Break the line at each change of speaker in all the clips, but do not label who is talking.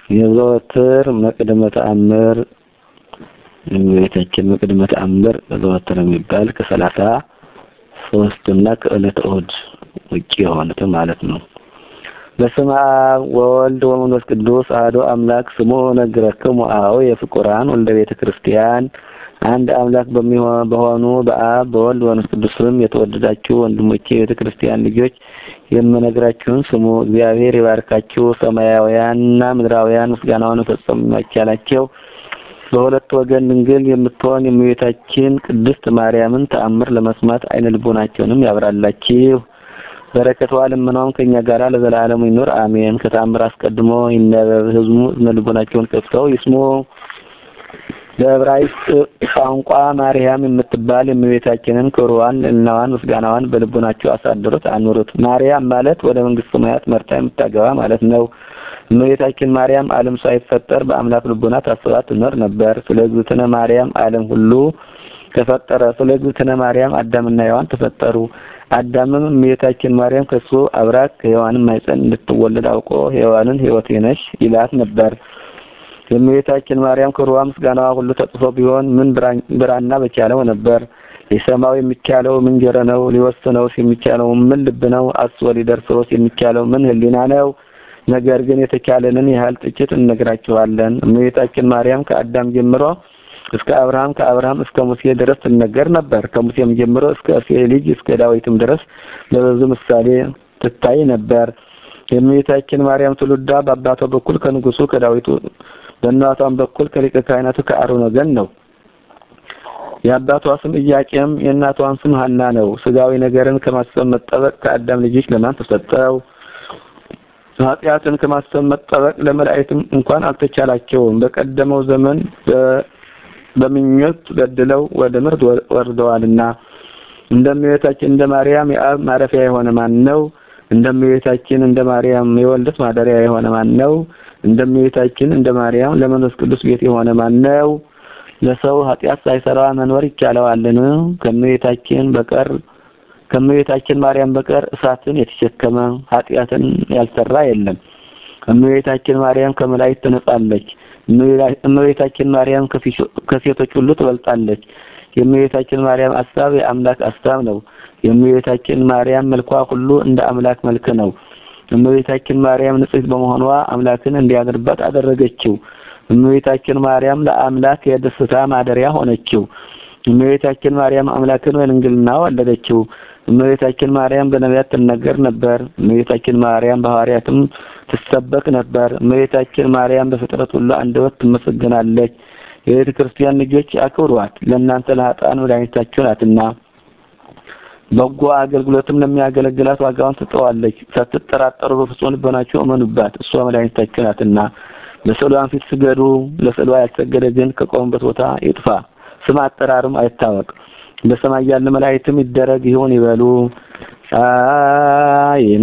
የዘወትር መቅድመ ተአምር የእመቤታችን መቅድመ ተአምር ዘወትር የሚባል ከሰላሳ ሶስት እና ከዕለተ እሑድ ውጭ የሆኑት ማለት ነው። በስመ አብ ወወልድ ወመንፈስ ቅዱስ አሐዱ አምላክ ስሙ ነግረክሙ አኀው የፍቁራን ወልደ ቤተ ክርስቲያን አንድ አምላክ በሚሆን በሆኑ በአብ በወልድ በመንፈስ ቅዱስ ስም የተወደዳችሁ ወንድሞቼ የቤተ ክርስቲያን ልጆች የምነግራችሁን ስሙ። እግዚአብሔር ይባርካችሁ። ሰማያውያንና ምድራውያን ምስጋናውን ፈጽሞ የማይቻላቸው በሁለት ወገን ድንግል የምትሆን የእመቤታችን ቅድስት ማርያምን ተአምር ለመስማት አይነ ልቦናቸውንም ያብራላችሁ። በረከቷ ልመናውም ከኛ ጋር ለዘላለሙ ይኑር አሜን። ከተአምር አስቀድሞ ይነበብ፣ ህዝቡ እዝነ ልቦናቸውን ከፍተው ይስሙ። በዕብራይስጥ ቋንቋ ማርያም የምትባል የእመቤታችንን ክብሯን፣ ልዕልናዋን፣ ምስጋናዋን በልቦናቸው አሳድሩት አኑሩት። ማርያም ማለት ወደ መንግስተ ሰማያት መርታ የምታገባ ማለት ነው። እመቤታችን ማርያም ዓለም ሳይፈጠር በአምላክ ልቦና ታስባ ትኖር ነበር። ስለ እግዝእትነ ማርያም ዓለም ሁሉ ተፈጠረ። ስለ እግዝእትነ ማርያም አዳምና ሔዋን ተፈጠሩ። አዳምም እመቤታችን ማርያም ከሱ አብራክ ከሔዋንም ማኅፀን እንድትወለድ አውቆ ሔዋንን ሕይወቴ ነሽ ይላት ነበር። የእመቤታችን ማርያም ክብሯ ምስጋናዋ ሁሉ ተጽፎ ቢሆን ምን ብራና በቻለው ነበር። ሊሰማው የሚቻለው ምን ጆሮ ነው? ሊወስነውስ የሚቻለው ምን ልብ ነው? አስቦ ሊደርሰውስ የሚቻለው ምን ሕሊና ነው? ነገር ግን የተቻለንን ያህል ጥቂት እንነግራችኋለን። እመቤታችን ማርያም ከአዳም ጀምሮ እስከ አብርሃም ከአብርሃም እስከ ሙሴ ድረስ ትነገር ነበር። ከሙሴም ጀምሮ እስከ እሴይ ልጅ እስከ ዳዊትም ድረስ በብዙ ምሳሌ ትታይ ነበር። የእመቤታችን ማርያም ትውልዷ በአባቷ በኩል ከንጉሱ ከዳዊቱ በእናቷም በኩል ከሊቀ ካህናቱ ከአሮን ወገን ነው። የአባቷ ስም ኢያቄም የእናቷን ስም ሐና ነው። ስጋዊ ነገርን ከማሰብ መጠበቅ ከአዳም ልጆች ለማን ተሰጠው? ኃጢአትን ከማሰብ መጠበቅ ለመላእክትም እንኳን አልተቻላቸውም። በቀደመው ዘመን በምኞት በድለው ወደ ምርት ወርደዋልና። እንደእመቤታችን እንደ ማርያም የአብ ማረፊያ የሆነ ማን ነው? እንደእመቤታችን እንደ ማርያም የወልደት ማደሪያ የሆነ ማን ነው? እንደእመቤታችን እንደ ማርያም ለመንፈስ ቅዱስ ቤት የሆነ ማን ነው? ለሰው ኃጢአት ሳይሰራ መኖር ይቻለዋልን? ከእመቤታችን በቀር ከእመቤታችን ማርያም በቀር እሳትን የተሸከመ ኃጢአትን ያልሰራ የለም። እመቤታችን ማርያም ከመላእክት ትነጻለች። እመቤታችን ማርያም ከሴቶች ሁሉ ትበልጣለች። የእመቤታችን ማርያም አሳብ የአምላክ አሳብ ነው። የእመቤታችን ማርያም መልኳ ሁሉ እንደ አምላክ መልክ ነው። እመቤታችን ማርያም ንጽሕት በመሆኗ አምላክን እንዲያድርባት አደረገችው። እመቤታችን ማርያም ለአምላክ የደስታ ማደሪያ ሆነችው። እመቤታችን ማርያም አምላክን በድንግልና ወለደችው። እመቤታችን ማርያም በነቢያት ትነገር ነበር። እመቤታችን ማርያም በሐዋርያትም ትሰበክ ነበር። እመቤታችን ማርያም በፍጥረት ሁሉ አንደበት ትመሰገናለች። የቤተ ክርስቲያን ልጆች አክብሯት፣ ለእናንተ ለኃጥአን መድኃኒታችሁ ናትና። በጎ አገልግሎትም ለሚያገለግላት ዋጋውን ትጠዋለች። ሳትጠራጠሩ በፍጹም ልቦናችሁ እመኑባት፣ እሷ መድኃኒታችሁ ናትና። ለስዕሏን ፊት ስገዱ። ለስዕሏ ያልሰገደ ግን ከቆመበት ቦታ ይጥፋ፣ ስም አጠራርም አይታወቅ። በሰማይ ያለ መላእክትም ይደረግ ይሁን ይበሉ። አይኑ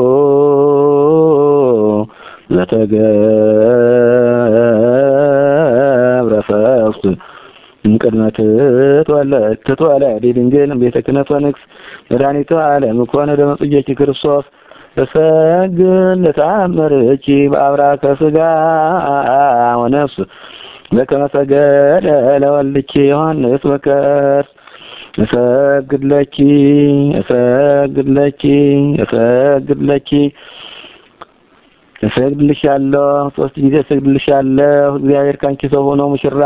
ዘተገብረ ፈውስ እምቅድመ ትትወለድ ድንግል ቤተ ክህነት ወንግስ መድኃኒተ ዓለም ኮነ ደመ ጽጌኪ ክርስቶስ ተሰግድ ለተአምርኪ በአብራከ ሥጋ ወነፍስ በከመ ሰገደ ለወልድኪ ዮሐንስ በከርስ እሰግድ ለኪ እሰግድ ለኪ እሰግድ ለኪ እሰግድልሻለሁ ሶስት ጊዜ እሰግድልሻለሁ። እግዚአብሔር ካንቺ ሰው ሆኖ ሙሽራ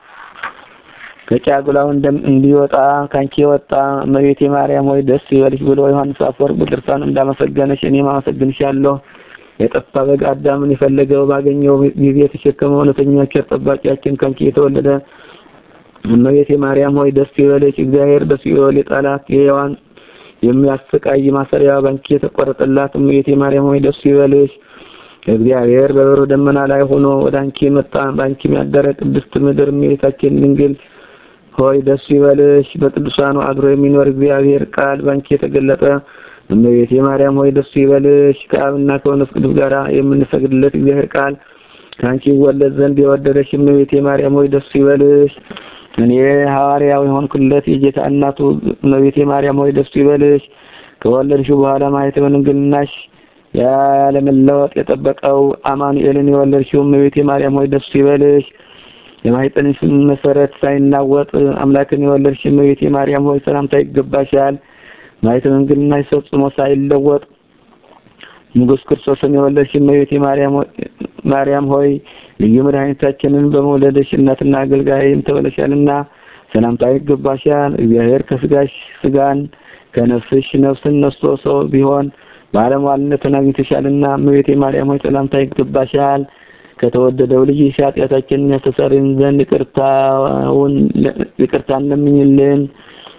ከጫጉላው እንዲወጣ ካንቺ የወጣ እመቤቴ ማርያም ሆይ ደስ ይበልሽ ብሎ ዮሐንስ አፈወርቅ በድርሳኑ እንዳመሰገነሽ እኔም አመሰግንሻለሁ። የጠፋ በግ አዳምን የፈለገው ባገኘው ጊዜ የተሸከመው እውነተኛ ቸር ጠባቂያችን ካንቺ የተወለደ እመቤቴ ማርያም ሆይ ደስ ይበልሽ። እግዚአብሔር በሲኦል የጣላት የሔዋን የሚያሰቃይ ማሰሪያ ባንቺ የተቆረጠላት እመቤቴ ማርያም ሆይ ደስ ይበልሽ። እግዚአብሔር በበረዶ ደመና ላይ ሆኖ ወደ አንቺ መጣ። ባንቺ ያደረ ቅድስት ምድር እመቤታችን ድንግል ሆይ ደስ ይበልሽ። በቅዱሳኑ አድሮ የሚኖር እግዚአብሔር ቃል ባንቺ የተገለጠ እመቤቴ ማርያም ሆይ ደስ ይበልሽ። ከአብና ከመንፈስ ቅዱስ ጋር የምንሰግድለት እግዚአብሔር ቃል ከአንቺ ይወለድ ዘንድ የወደደሽ እመቤቴ ማርያም ሆይ ደስ ይበልሽ። እኔ ሐዋርያው የሆንኩለት የጌታ እናቱ እመቤቴ ማርያም ሆይ ደስ ይበልሽ። ከወለድሽው በኋላ ማየት በድንግልናሽ ያለመለወጥ የጠበቀው አማኑኤልን የወለድሽው እመቤቴ ማርያም ሆይ ደስ ይበልሽ። የማኅፀንሽ መሰረት ሳይናወጥ አምላክን የወለድሽ እመቤቴ ማርያም ሆይ ሰላምታ ይገባሻል። ማኅፀነ ድንግልናሽ ፈጽሞ ሳይለወጥ ንጉሥ ክርስቶስን የወለድሽ እመቤቴ ማርያም ሆይ ልዩ መድኃኒታችንን በመውለድሽ እናትና አገልጋይም ተብለሻልና ሰላምታ ይገባሻል። እግዚአብሔር ከስጋሽ ስጋን ከነፍስሽ ነፍስን ነስቶ ሰው ቢሆን ባለሟልነትን አግኝተሻልና እመቤቴ ማርያም ሆይ ሰላምታ ይገባሻል። ከተወደደው ልጅሽ ኃጢአታችንን ያስተሰርይን ዘንድ ይቅርታውን ይቅርታን ለምኝልን።